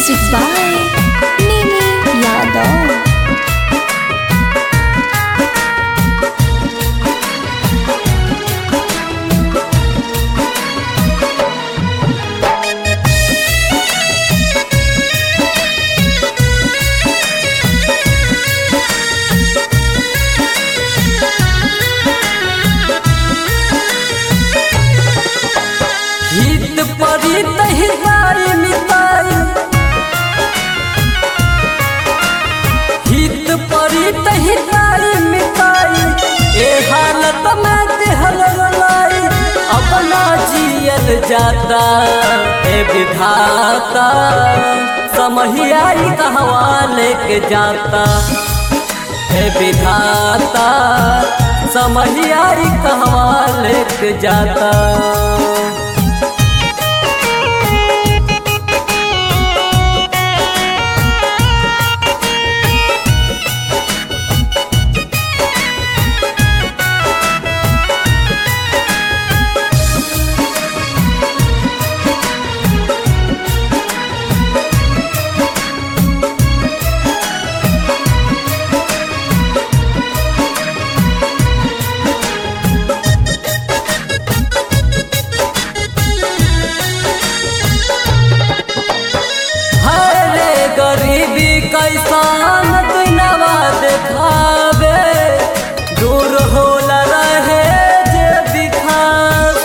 Music by Mimi Yadav. हित परित हिताई मिताई हित परित हिताई मिताई ए हालत में दिहल रलाई अपना जियल जाता ए विधाता समहियाई कहवा लेके जाता ए विधाता समहियाई कहवा लेके जाता हरे गरीबी कैसान दुनवा देखावे दूर होला रहे जे दिखास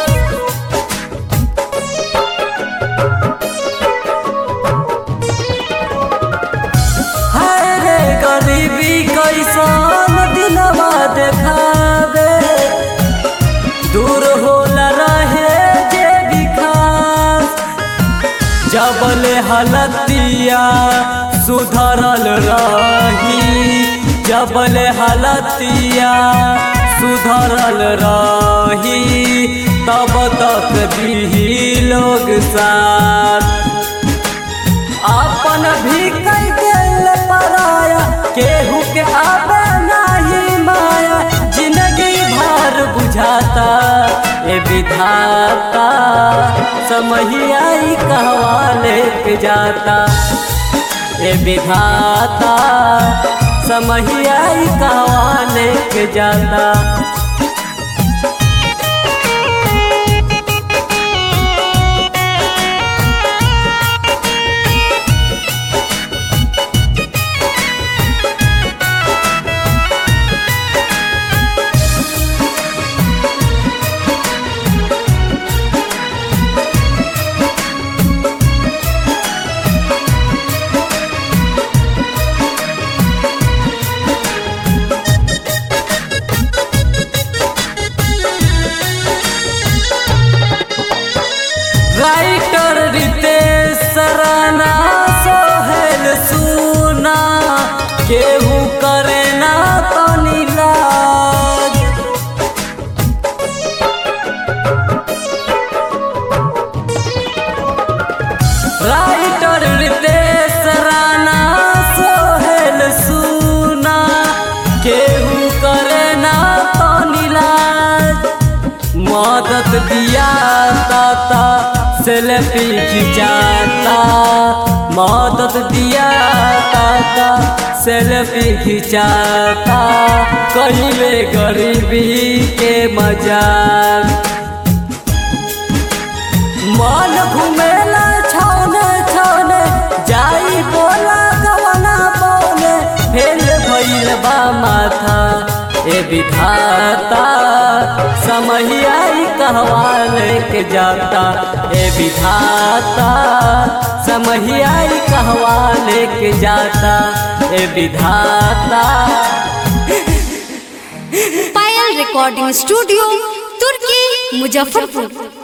हरे गरीबी कैसान दिनवा देखावे दूर होला रहे जे दिखास जबल हलतिया सुधरल रही जबल हलतिया सुधरल रही तब तक भी लोग साथ अपन भी कई दिल पराया केहू के आवे नहीं माया जिंदगी भर बुझाता ए विधाता समहियाई कहवा लेके जाता ए विधाता समहियाई कहवा लेके जाता राइटर रितेश सराना सोहेल सुना केहू करे ना तनी लाज राइटर रितेश राना सोहेल सुना केहू करे ना तनी लाज मदद दिया ताता सेल्फी खिंचाता मदद दिया ताता सेल्फी खिंचाता कहिले गरीबी के मजाक मन घुमेला छौने छौने जाई बोला गवना बोले फेल भइल बा माथा ए विधाता समहियाई कहवा लेके जाता ए विधाता समहियाई कहवा लेके जाता ए विधाता पायल रिकॉर्डिंग स्टूडियो तुर्की मुजफ्फरपुर